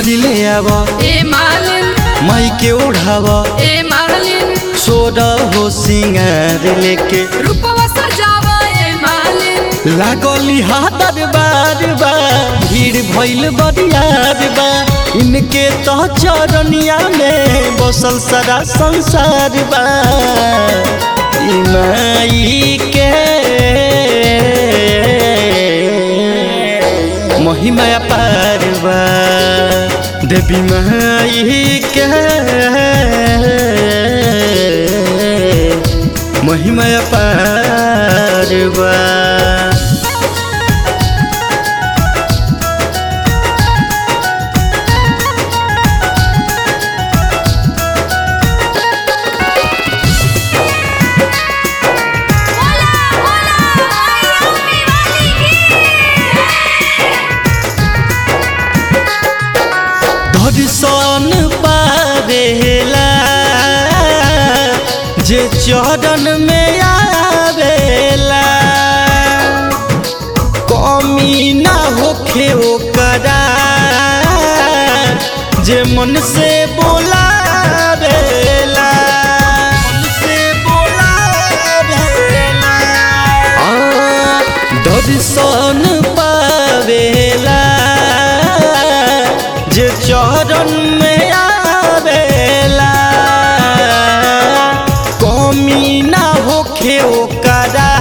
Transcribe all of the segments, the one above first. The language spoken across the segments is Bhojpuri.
डोली ले आव ए मालिन माई के ओढ़ाव ए मालिन सोड हो सिंगार लेके रूपवा सजावा ए मालिन लागली हादर बार बा भीड़ भइल बरियार बा इनके तो चरनिया में बसल सारा संसार बा ई माई के महिमा पार बा देवी माई के महिमा पार बा दर्शन पावेला जे चरण में आवेला कमी ना होखे ओकरा जे मन से बोलावेला मन से बोलावेला आ, दर्शन पावेला जे चरण में आवेला कमी ना होखे ओकरा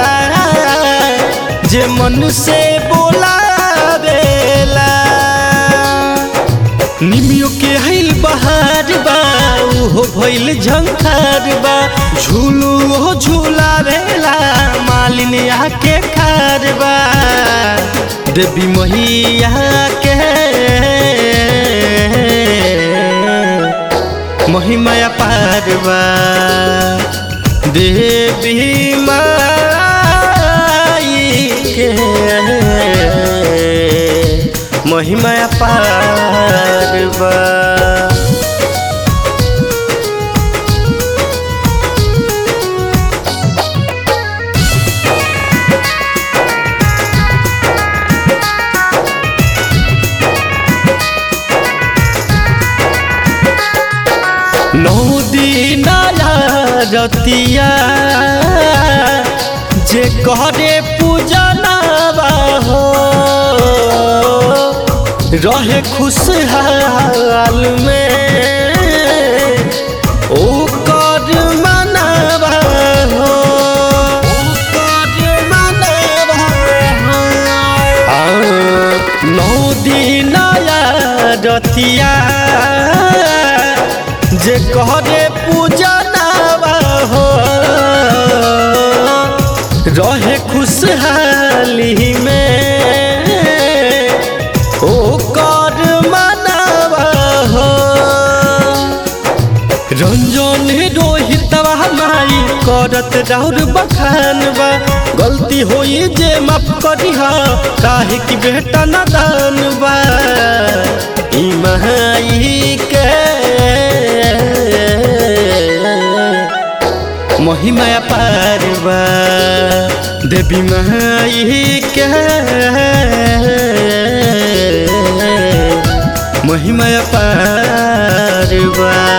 जे मन से बोलावेला निमियो के हिल बहार बा उहो भइल झंखार बा झूलू हो झूलावेला मालिन आके खार बा देवी मैया के महिमा पार बा देवी माई के महिमा पार बा नौ दिन रतिया जे करे पूजनवा हो रहे खुशहाल में ओ कर मनवा हो ओकर मनवा हो। आ, नौ दिन रतिया जे करे पूजनवा हो रहे खुशहाली में ओ कर मनवा हो रंजन रोहितवा माई करत राउर बखान बा गलती होई जे माफ करी हा काहे कि बेटा नादान बा ई माई के महिमा पार बा देवी माई के महिमा पार बा